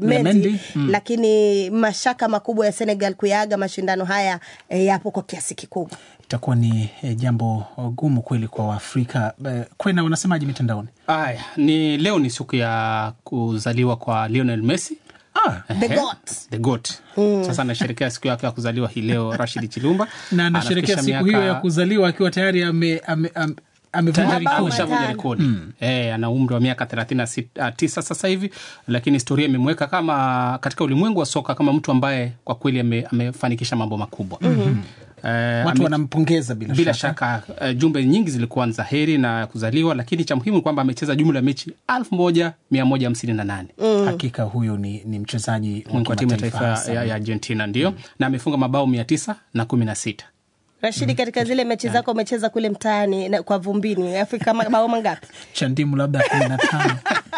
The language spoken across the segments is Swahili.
Mendy, Mendy, mm. lakini mashaka makubwa ya Senegal kuyaaga mashindano haya eh, yapo kwa kiasi kikubwa. itakuwa ni eh, jambo gumu kweli kwa Waafrika. Eh, Kwena, wanasemaje mitandaoni? Aya, ni leo ni siku ya kuzaliwa kwa Lionel Messi. Ah, The Ehe, GOAT. The GOAT. Sasa anasherekea siku yake ya kuzaliwa hii leo Rashid Chilumba na anasherekea Anafikisha siku hiyo ya miaka- kuzaliwa akiwa tayari ame- ame- ame- amevunja tayari Mabao rekodi. ameshavunja matano. rekodi eh, ana umri wa miaka 39 sasa hivi, lakini historia imemweka kama katika ulimwengu wa soka kama mtu ambaye kwa kweli ame, amefanikisha mambo makubwa eh, Watu ame- wanampongeza bila, bila shaka. shaka uh, jumbe nyingi zilikuwa ni za heri na kuzaliwa, lakini cha muhimu ni kwamba amecheza jumla ya mechi 1158 Hakika huyu ni, ni mchezaji wa Mungu wa timu ya kimataifa taifa hasa. ya, ya Argentina ndio, na amefunga mabao 916 Rashidi, katika zile mechi zako umecheza kule mtaani na- kwa vumbini, Afrika mabao mangapi? cha ndimu labda kumi na tano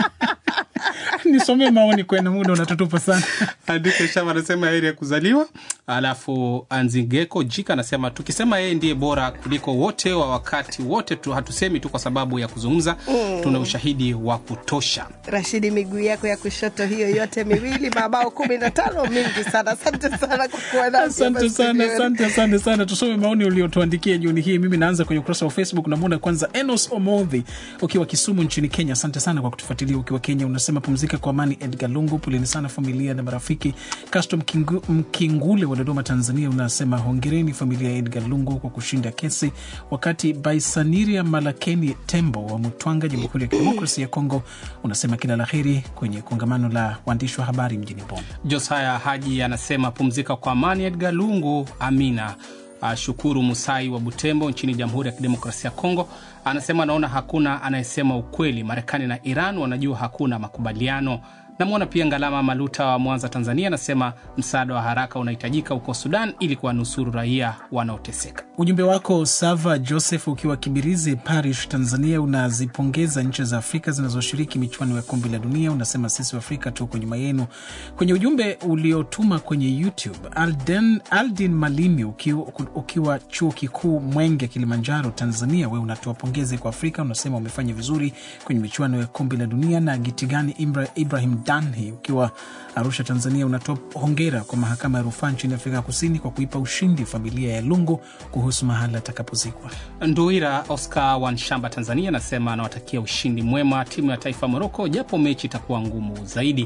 nisomee maoni kwena, muda unatutupa sana. Andike Shava anasema heri ya kuzaliwa. Alafu Anzingeko Jika anasema tukisema yeye ndiye bora kuliko wote wa wakati wote tu, hatusemi tu kwa sababu ya kuzungumza, tuna ushahidi wa kutosha. Rashidi, miguu yako ya kushoto hiyo yote miwili, mabao kumi na tano, mingi sana. Asante sana kwa kuwa nasi Asante hapa sana, studioni. asante, asante sana. Tusome maoni uliotuandikia jioni hii. Mimi naanza kwenye ukurasa wa Facebook. Namwona kwanza Enos Omodhi ukiwa Kisumu nchini Kenya. Asante sana kwa kutufuatilia ukiwa Kenya. Unasema pumzika kwa amani. Edgar Lungu, poleni sana familia na marafiki. Castro Mkingu, Mkingule wa Dodoma, Tanzania, unasema hongereni familia ya Edgar Lungu kwa kushinda kesi. Wakati Baisaniria Malakeni Tembo wa Mutwanga, Jamhuri ya Kidemokrasi ya Kongo, unasema kila la heri kwenye kongamano la waandishi wa habari mjini Bonn. Josaya Haji anasema pumzika kwa amani Edgar Lungu, amina. Uh, Shukuru Musai wa Butembo nchini Jamhuri ya Kidemokrasia ya Kongo anasema anaona hakuna anayesema ukweli. Marekani na Iran wanajua hakuna makubaliano. Namwona pia Ngalama Maluta wa Mwanza, Tanzania, anasema msaada wa haraka unahitajika huko Sudan ili kuwanusuru raia wanaoteseka. Ujumbe wako Sava Joseph ukiwa Kibirizi Parish, Tanzania, unazipongeza nchi za Afrika zinazoshiriki michuano ya kombe la dunia. Unasema sisi wa Afrika tuko nyuma yenu. Kwenye ujumbe uliotuma kwenye YouTube, Alden, Aldin Malimi ukiwa, ukiwa chuo kikuu Mwenge, Kilimanjaro, Tanzania, we unatoa pongezi kwa Afrika, unasema umefanya vizuri kwenye michuano ya kombe la dunia. Na Gitigani Ibra, Ibrahim Danhi ukiwa Arusha, Tanzania, unatoa hongera kwa mahakama ya rufaa nchini Afrika Kusini kwa kuipa ushindi familia ya Lungu kuhusu mahala atakapozikwa. Nduira Oscar wa Nshamba, Tanzania, anasema anawatakia ushindi mwema timu ya taifa Moroko, japo mechi itakuwa ngumu zaidi.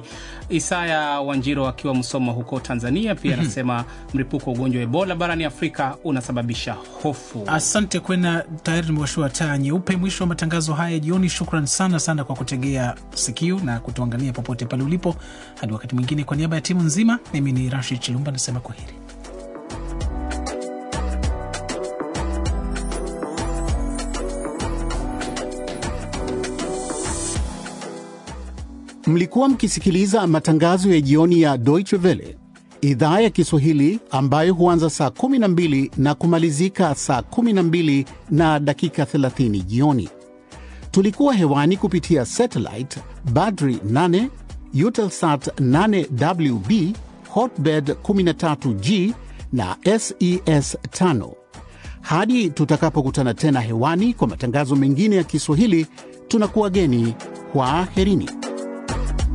Isaya Wanjiro akiwa Msoma huko Tanzania pia anasema mlipuko wa ugonjwa wa Ebola barani Afrika unasababisha hofu. Asante kwena, tayari tumewashua taa nyeupe. Mwisho wa matangazo haya jioni. Shukran sana sana kwa kutegea sikio na kutuangalia popote pale ulipo. Hadi wakati mwingine, kwa niaba ya timu nzima, mimi ni Rashid Chilumba nasema kwa heri. Mlikuwa mkisikiliza matangazo ya jioni ya Deutsche Welle idhaa ya Kiswahili ambayo huanza saa 12 na kumalizika saa 12 na dakika 30 jioni. Tulikuwa hewani kupitia satellite Badri 8, Eutelsat 8WB, Hotbird 13G na SES 5. Hadi tutakapokutana tena hewani kwa matangazo mengine ya Kiswahili, tunakuwa geni. Kwaherini.